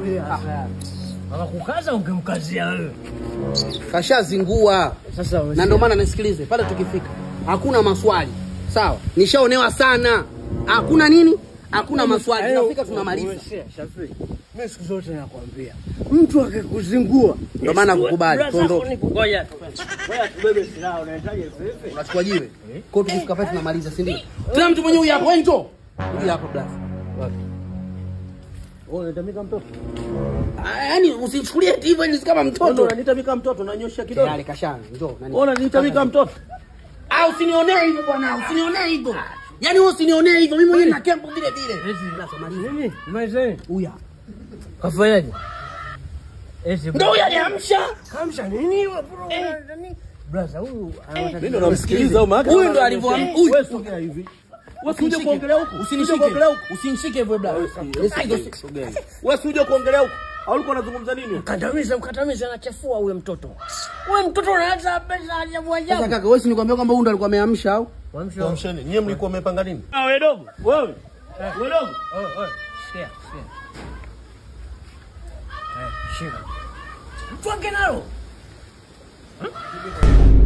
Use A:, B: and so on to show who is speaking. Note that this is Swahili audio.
A: Tulia sasa. Akakukaza ungemkazia wewe.
B: Kashazingua.
A: Sasa
B: Na ndio maana nisikilize, pale tukifika hakuna maswali. Sawa? Nishaonewa sana. Hakuna nini? Hakuna maswali. Tunafika tunamaliza.
A: Shafii. Mimi siku zote nakwambia. Mtu akikuzingua.
B: Ndio maana kukubali. Tuondoke.
A: Ngoja. Ngoja tubebe silaha unahitaji vipi?
B: Unachukua jiwe. Kwa hiyo tukifika pale tunamaliza, si ndio? Tena mtu mwenye huyu hapo, wewe njoo. Huyu hapo blaza.
A: Wewe unatamika mtoto.
B: Ah, Yaani usichukulie hivyo ni kama
A: Wewe
B: mtoto.
A: unanitamika mtoto unanyosha kidole.
B: Tayari kashana. Njoo. nani?
A: Wewe unanitamika mtoto.
B: Ah, usinionee hivyo bwana, usinionee hivyo. Yaani wewe usinionee hivyo, mimi mwenyewe na kempo vile vile. Blaza, maliza.
A: Nini? Mzee.
B: Huyu hapa.
A: Kafanyaje? Eti
B: Ndio huyu aliamsha.
A: kamsha nini wewe bro? Nani? Brother huyu
C: Mimi ndo namsikiliza au maana
B: Huyu ndo alivyoamka. Huyu.
A: wewe sogea hivi. Wewe usije
B: Usinishike.
A: kuongelea huku.
B: Usinishike.
A: Usije kuongelea huku.
B: Usinishike hivyo blaza. Nisige. usi-
C: wewe si uje kuongelea huko. Au ulikuwa unazungumza nini?
A: Mkandamiza, mkandamiza anachafua huyo mtoto. Wewe mtoto unaanza pesa ajabu
B: Sasa
A: ajabu.
B: kaka, wewe si nikwambia kwamba huyu ndo alikuwa ameamsha au?
A: Wamsho.
C: Tuamsheni. Nyie mlikuwa mmepanga nini?
A: Ah, wewe dogo. Wewe. Wewe dogo. Oe, oe. Sikia, sikia. Eh, shika. Mtwange nalo. Huh?